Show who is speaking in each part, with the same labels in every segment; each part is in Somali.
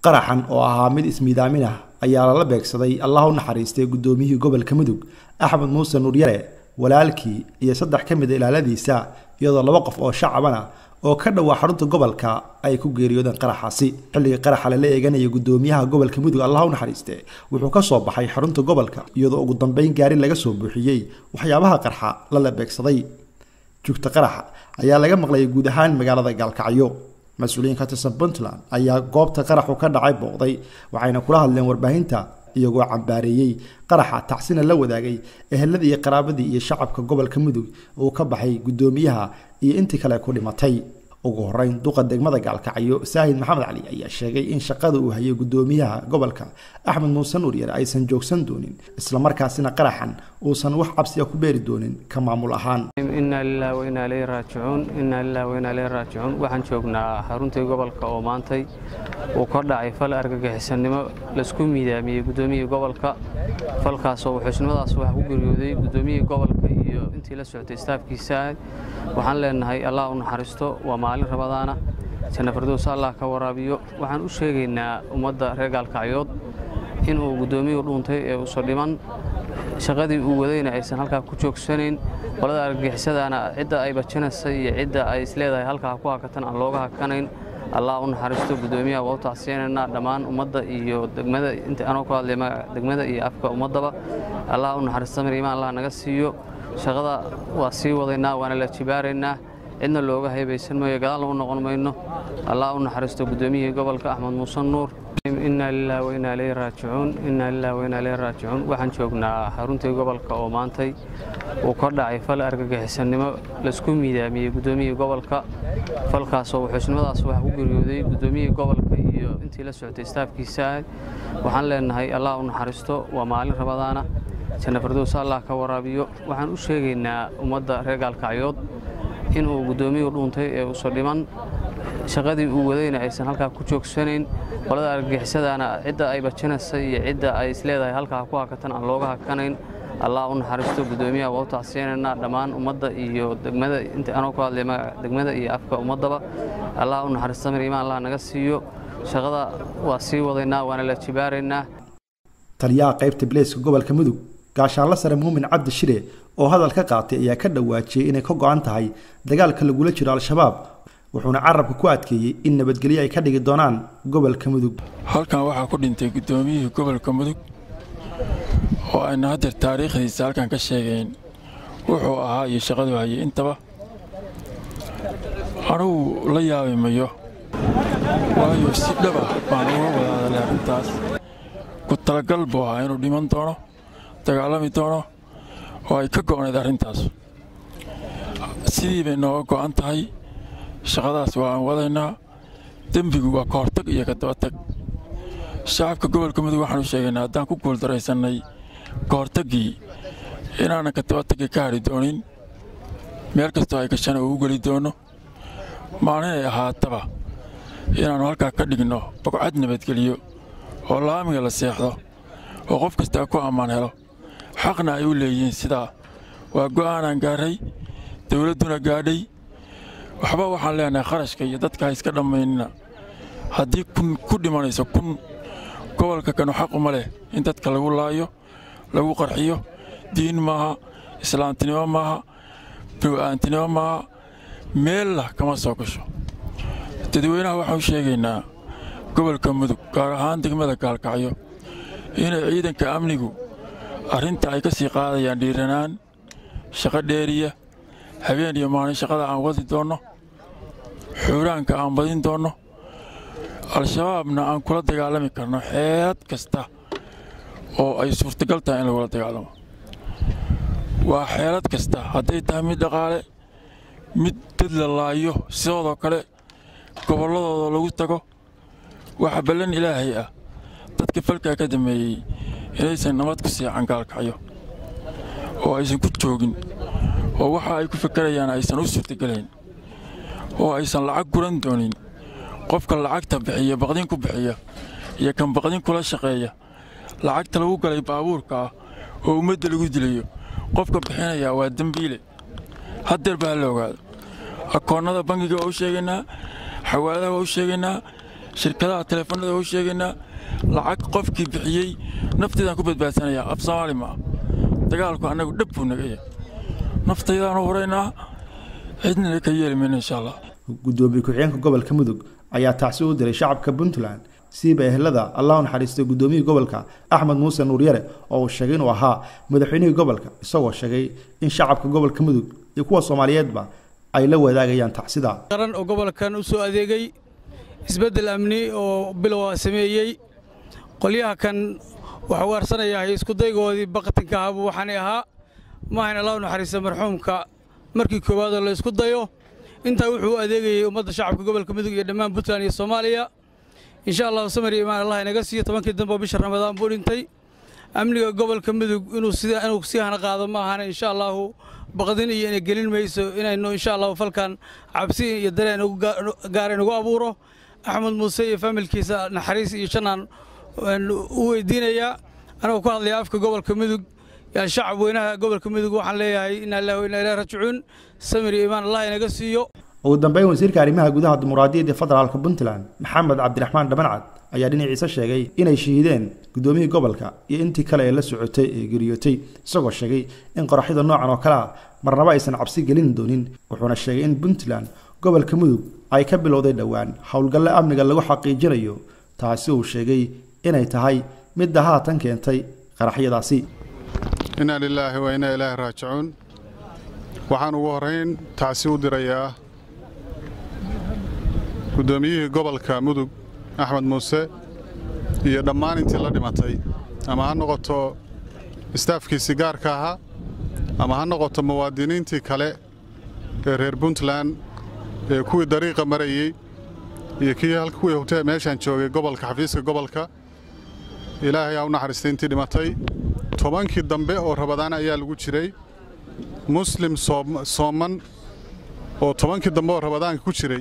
Speaker 1: qaraxan oo ahaa mid ismiidaamin ah ayaa lala beegsaday allah u naxariistay guddoomiyihii gobolka mudug axmed muuse nuuryare walaalkii iyo saddex ka mid a ilaaladiisa iyadoo laba qof oo shacabana oo ka dhowaa xarunta gobolka ay ku geeriyoodeen qaraxaasi xilligii qaraxa lala eeganaya gudoomiyaha gobolka mudug allah u naxariiste wuxuu ka soo baxay xarunta gobolka iyadoo ugu dambeyn gaari laga soo buuxiyey waxyaabaha qarxa lala beegsaday jugta qaraxa ayaa laga maqlayay guud ahaan magaalada gaalkacyo mas-uuliyiin ka tirsan puntland ayaa goobta qaraxu ka dhacay booqday waxayna kula hadleen warbaahinta iyagoo cambaareeyey qaraxa tacsina la wadaagay eheladii iyo qaraabadii iyo shacabka gobolka mudug uu ka baxay guddoomiyaha iyo intii kale ku dhimatay ugu horeyn duqa degmada gaalkacyo saahid maxamed cali ayaa sheegay in shaqada uu hayay guddoomiyaha gobolka axmed muuse nuuryare aysan joogsan doonin islamarkaasina qaraxan uusan wax cabsiya ku beeri doonin ka maamul ahaan
Speaker 2: inaa lilah wainaa ileyhi raajicuun inaa lilah wainaa ileyhi raajicuun waxaan joognaa xaruntii gobolka oo maantay uu ka dhacay fal argagixisanimo laisku miidaamiyey guddoomiyihii gobolka falkaasoo wuxuusnimadaas wax ku geeriyooday guddoomiyihii gobolka iyo intii la socotay staafkiisa waxaan leenahay allah u naxariisto waa maalin rabadaana janna fardows allah ka waraabiyo waxaan u sheegaynaa ummadda reer gaalkacyood inuu guddoomiyuhu dhuuntay ee uusa dhiman shaqadii uu wadayna aysan halkaa ku joogsanayn qolada argagixisadaana cidda ay bajinaysa iyo cidda ay isleedahay halkaa ku hakatan aan looga hakanayn allah u naxariisto guddoomiyaha waa u tacsiyanaynaa dhammaan ummadda iyo degmada inta anoo ku hadlay degmada iyo afka ummaddaba allah u naxariisto mariimaan allah naga siiyo shaqada waa sii wadaynaa waana la jibaaraynaa cidna looga haybaysan maayo gadaal u noqon mayno allah u naxariisto guddoomiyihii gobolka axmed muuse nuur inaa lilah wainaa ileyhi raajicuun inaa lilah wainaa ileyhi raajicuun waxaan joognaa xaruntii gobolka oo maantay uu ka dhacay fal argagixisanimo laisku miidaamiyey guddoomiyihii gobolka falkaasoo wuxuusnimadaas wax ku geeriyooday guddoomiyihii gobolka iyo intii la socotay staafkiisa waxaan leenahay allah u naxariisto waa maalin rabadaana janna fardows allah ka waraabiyo waxaan u sheegaynaa ummadda reer gaalkacyood inuu guddoomiyuhu dhuuntay ee uusa dhiman shaqadii uu wadayna aysan halkaa ku joogsanayn qolada argagixisadaana cidda ay bajinaysa iyo cidda ay isleedahay halkaa ku hakatan aan looga hakanayn allah u naxariisto guddoomiyaha waa u tacsiyanaynaa dhammaan ummadda iyo degmada inta anoo ku hadlay degmada iyo afka ummaddaba allah u naxariisto mariimaan allah naga siiyo shaqada waa sii wadaynaa waana la jibaaraynaa
Speaker 1: taliyaha qaybta bileyska gobolka mudug gaashaanla sare muumin cabdi shire oo hadal ka qaatay ayaa ka dhawaajiyey inay ka go-an tahay dagaalka lagula jiro al-shabaab wuxuuna carabka ku adkeeyey in nabadgelyo ay ka dhigi doonaan gobolka mudug
Speaker 3: halkan waxaa ku dhintay guddoomiyihii gobolka mudug oo ayna haddeer taariikhdiisa halkan ka sheegayn wuxuu ahaa iyo shaqadu hayay intaba anugu la yaabi mayo waayo si dhaba baan uga wada hadalay arrintaas ku talagal buu ahaa inuu dhiman doono dagaalami doono oo ay ka go'nayd arrintaas sidii bay nooga go'an tahay shaqadaas waa aan wadaynaa dembigu waa ka hortag iyo ka dabatag shacabka gobolka mudug waxaan u sheegaynaa haddaan ku guuldarraysannay ka hortaggii inaanan ka dabatagii ka hadhi doonin meel kastoo ay gashana uu u geli doono maalin ay ahaataba inaannu halkaa ka dhigno bogcad nabadgeliyo oo laamiga la seexdo oo qof kastaa ku ammaan helo xaqna ay u leeyihiin sidaa waa go'aanaan gaarray dawladduna gaadhay waxba waxaan leenahay kharashka iyo dadka ha iska dhammaynina haddii kun ku dhimanayso kun gobolka kanu xaquma leh in dadka lagu laayo lagu qarxiyo diin maaha islaamtinimo maaha bawa'aantinimo maaha meella kama soo gasho dadweynaha waxaan u sheegaynaa gobolka mudug gaar ahaan degmada gaalkacyo inay ciidanka amnigu arrinta ay ka sii qaadayaan dhiiranaan shaqo dheeriya habeen iyo maalin shaqada aan wadi doonno xuuraanka aan badin doonno al-shabaabna aan kula dagaalami karno xeelad kasta oo ay suurtagal tahay in lagula dagaalamo waa xeelad kasta hadday tahay mid dhaqaale mid dad la laayo sidoodoo kale gobolladooda lagu tago waxa ballan ilaahay ah dadka falkaa ka dammeeyey inaysan nabad ku siican gaalkacyo oo aysan ku joogin oo waxa ay ku fakarayaan aysan u suurtagelayn oo aysan lacag guran doonin qofka lacagta bixiya baqdin ku bixiya iyo kan baqdin kula shaqeeya lacagta lagu galay baabuurka ah oo ummadda lagu dilayo qofka bixinayaa waa dembiile haddeer baa la ogaado akoonnada bangiga waa u sheegaynaa xawaadaha waa u sheegaynaa shirkadaha teleefanada u sheegaynaa lacag qofkii bixiyey nafteedaan ku badbaadsanayaa af soomaali maa dagaalku annagu dhab buu naga yahay naftaydaanu horaynaa cidnana ka yeeli mayno insha allah
Speaker 1: gudoomiye ku-xigeenka gobolka mudug ayaa tacsi u diray shacabka puntland siiba ehelada allah u naxariistay gudoomiyihii gobolka axmed muuse nuuryare oo uu sheegay inuu ahaa madaxweynihii gobolka isagoo sheegay in shacabka gobolka mudug iyo kuwa soomaaliyeedba ay la wadaagayaan tacsida
Speaker 4: qaran oo gobolkan u soo adeegay isbeddel amni oo bilowa sameeyey qolyaha kan waxuu arsanayahay iskudaygoodii baqatinka ahaabuu waxaanay ahaa maahayn allah u naxariista marxuumka markii koowaadoo la isku dayo intaa wuxuu u adeegayey ummadda shacabka gobolka mudug iyo dhammaan puntland iyo soomaaliya insha allahu samir iyo imaan allah inaga siiyo tobankii dambe oo bisha ramadaan buu dhintay amniga gobolka mudug inuu sida inuu sii hana qaado ma ahana insha allahu baqdin iyo ina gelin mayso inaynu insha allahu falkan cabsi iyo dareen gaareen ugu abuuro axmed muuse iyo faamilkiisa naxariis iyo jannaan u weydiinayaa anagoo ku hadlaya afka gobolka mudug yaa shacab weynaha gobolka mudug waxaan leeyahay inaa ilaahi wa inaa ilaahi rajicuun samir iyo imaan allah inaga siiyo
Speaker 1: ugu dambeyn wasiirka arrimaha gudaha dimuqraadiyadda federaalka puntland maxamed cabdiraxmaan dhabancad ayaa dhinaciisa sheegay inay shahiideen gudoomiyihii gobolka iyo intii kale ee la socotay ee geriyootay isagoo sheegay in qoraxyada noocan oo kale ah marnaba aysan cabsi gelin doonin wuxuuna sheegay in puntland gobolka mudug ay ka bilowday dhowaan howlgalle amniga lagu xaqiijinayo taasi uu sheegay inay tahay midda haatan keentay qaraxyadaasi
Speaker 5: inaa lilaahi wa inaa ilaahi raajicuun waxaan ugu horrayn tacsi u dirayaa guddoomiyihii gobolka mudug axmed muuse iyo dhammaan intii la dhimatay ama ha noqoto istaafkiisii gaarka ahaa ama ha noqoto muwaadiniintii kale ee reer puntland ee kuwii dariiqa marayey iyo kii kuwii hogtee meeshaan joogay gobolka xafiiska gobolka ilaahay aa u naxariistay intii dhimatay tobankii dambe oo rabadaan ayaa lagu jiray muslim sooman oo tobankii dambe oo rabadaanka ku jiray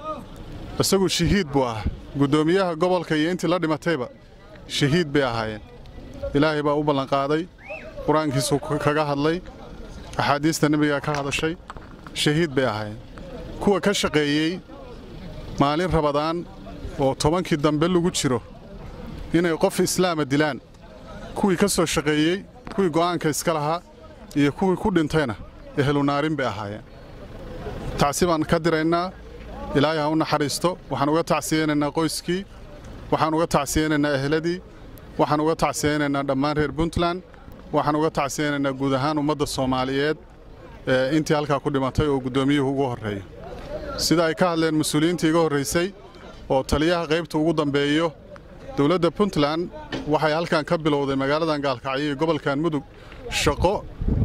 Speaker 5: isagu shahiid buu ah guddoomiyaha gobolka iyo intii la dhimatayba shahiid bay ahaayeen ilaahay baa u ballanqaaday qur-aankiisuu kaga hadlay axaadiista nebigaa ka hadashay shahiid bay ahaayeen kuwa ka shaqeeyey maalin rabadaan oo tobankii dambe lagu jiro inay qof islaama dilaan kuwii ka soo shaqeeyey kuwii go'aanka iska lahaa iyo kuwii ku dhintayna ehelunaarin bay ahaayeen tacsi baan ka diraynaa ilaahay ha u naxariisto waxaan uga tacsiyeynaynaa qoyskii waxaan uga tacsiyeynaynaa ehladii waxaan uga tacsiyeynaynaa dhammaan reer puntland waxaan uga tacsiyeynaynaa guud ahaan ummadda soomaaliyeed ee intii halkaa ku dhimatay oo guddoomiyuhu ugu horreeyo sida ay ka hadleen mas-uuliyiintii iga horraysay oo taliyaha qaybta ugu dambeeyo dowladda puntland waxay halkan ka bilowday magaaladan gaalkacyo iyo gobolkan mudug shaqo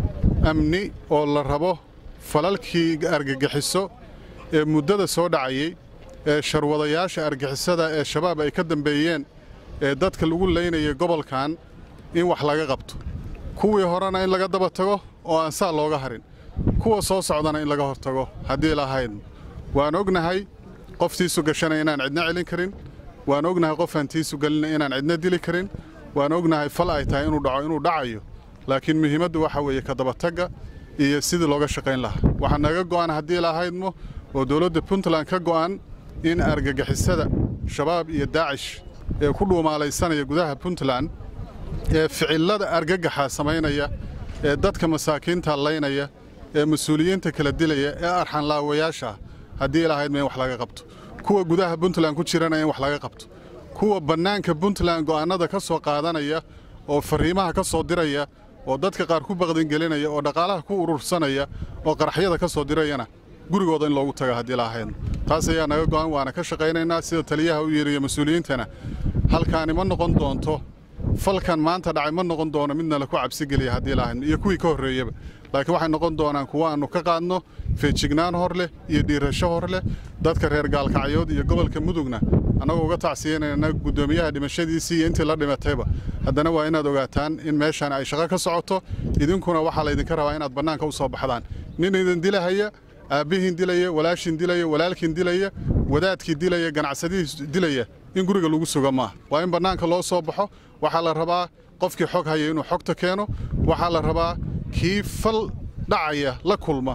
Speaker 5: amni oo la rabo falalkii argagixiso ee muddada soo dhacayey ee sharwadayaasha argixisada ee shabaab ay ka dambeeyeen ee dadka lagu laynayay gobolkan in wax laga qabto kuwii horena in laga daba tago oo aan saa looga harin kuwa soo socdana in laga hortago haddii lahayd waan ognahay qoftiisu gashanaya inaan cidna celin karin waan ognahay qof aan tiisu gelina inaan cidna dili karin waan ognahay fal ay tahay inuu dhaco inuu dhacayo laakiin muhiimaddu waxa weeye ka dabatagga iyo sidii looga shaqayn lahaa waxaa naga go'an haddii lahaydmo oo dowladda puntland ka go'an in argagixisada shabaab iyo daacish ee ku dhuumaalaysanaya gudaha puntland ee ficillada argagaxa samaynaya ee dadka masaakiinta laynaya ee mas-uuliyiinta kala dilaya ee arxanlaawayaasha haddii lahaydma in wax laga qabto kuwa gudaha puntland ku jirana in wax laga qabto kuwa bannaanka puntland go'aannada ka soo qaadanaya oo farriimaha ka soo diraya oo dadka qaar ku baqdingelinaya oo dhaqaalaha ku urursanaya oo qaraxyada ka soo dirayana gurigooda in loogu taga haddii lahayn taas ayaa naga go'an waana ka shaqaynaynaa sida taliyaha u yeeriya mas-uuliyiintana halkaani ma noqon doonto falkan maanta dhacay ma noqon doono midna laku cabsigeliya haddii lahayn iyo kuwii ka horreeyaba laakiin waxay noqon doonaan kuwa aannu ka qaadno feejignaan hor leh iyo dhiirasho hor leh dadka reer gaalkacyood iyo gobolka mudugna annagoo uga tacsiyanayna guddoomiyaha dhimashadiisii iyo intii la dhimatayba haddana waa inaad ogaataan in meeshaan ay shaqo ka socoto idinkuna waxaa laydinka rabaa inaad bannaanka u soo baxdaan nin idin dilahaya aabbihiin dilaya walaashiin dilaya walaalkiin dilaya wadaadkii dilaya ganacsadihiis dilaya in guriga lagu suga maaha waa in bannaanka loo soo baxo waxaa la rabaa qofkii xog haya inuu xogta keeno waxaa la rabaa kii fal dhacaya la kulma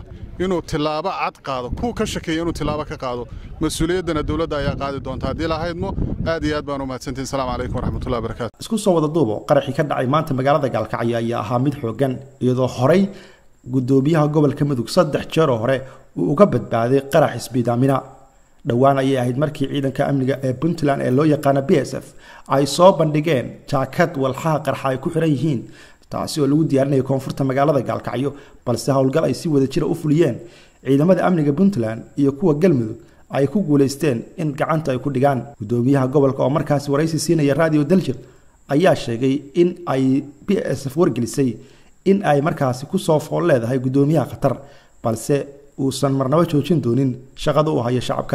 Speaker 5: inuu tilaabo cad qaado kuwa ka shakeeya inuu tilaabo ka qaado mas-uuliyaddana dowladda ayaa qaadi doonta haddii lahaydmo aad iyo aad baan u mahadsantihin asalaamu calaykum waraxmatullahi wabarakatu
Speaker 1: isku soo wada duubo qaraxii ka dhacay maanta magaalada gaalkacyo ayaa ahaa mid xoogan iyadoo horey gudoomiyaha gobolka mudug saddex jeeroo hore uu uga badbaaday qarax isbiidaamina dhowaan ayay ahayd markii ciidanka amniga ee puntland ee loo yaqaana b s f ay soo bandhigeen jaakad walxaha qarxa ay ku xiran yihiin taasi oo lagu diyaarinaya koonfurta magaalada gaalkacyo balse howlgal ay si wada jira u fuliyeen ciidamada amniga puntland iyo kuwa galmudug ay ku guulaysteen in gacanta ay ku dhigaan gudoomiyaha gobolka oo markaasi waraysi siinaya radio daljir ayaa sheegay in ay b s f wargelisay in ay markaasi kusoo fool leedahay gudoomiyaha khatar balse uusan marnabo joojin doonin shaqada uu hayo shacabka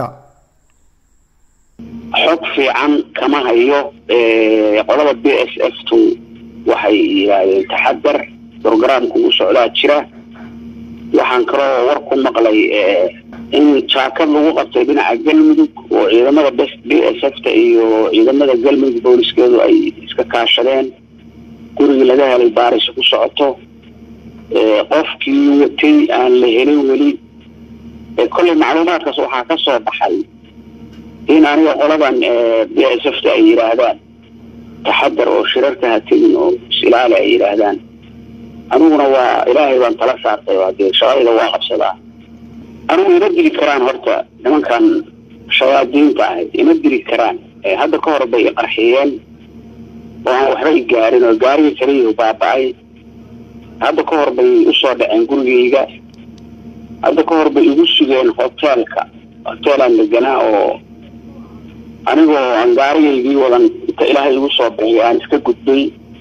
Speaker 6: xog fiican kama hayo qolada b s f tu waxay yidhaahdeen taxadar brograamku u socdaa jira waxaan kaloo war ku maqlay in jaakad lagu qabtay dhinaca galmudug oo ciidamada b s f ta iyo ciidamada galmudug booliskeedu ay iska kaashadeen gurigii laga helay baaris ku socoto qofkii watay aan la helin weli kolley macluumaadkaas waxaa ka soo baxay in aniga qoladan b s f ta ay yidhaahdaan taxadar oo shirarka ha tegin oo is-ilaali ay yidhaahdaan aniguna waa ilaahay baan tala saartay waa dee shaqadayda waa qabsadaa anigu ima diri karaan horta nimankan shayaadiinta ahayd ima diri karaan hadda ka hor bay qarxiyeen oo aan waxba i gaarin oo gaariga kaliya baaba-ay hadda ka hor bay usoo dhaceen gurigayga hadda ka hor bay igu sugeen hoteelka hoteelaan deganaa oo anigoo aan gaarigaygii wadan inta ilaahay igu soo bixiy aan iska gudbay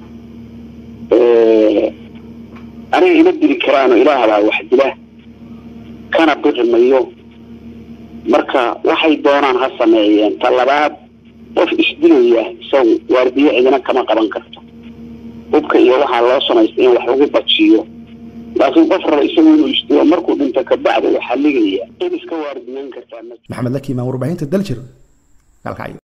Speaker 6: aniga ima dili karaanoo ilaahbaa wax dila kana bixi mayo marka waxay doonaan ha sameeyeen ta labaad qof isdilaya isagu waardiyo cidina kama qaban karto hubka iyo waxaa loo samaystay in wax lagu bajiyo laakiin qof raba isagu inuu isdilo markuu dhinto kabacdi waxaa ligaya cid iska waardiyeyn kartaa
Speaker 1: maxamed lakiimaan warbaahinta daljir gaalkacyo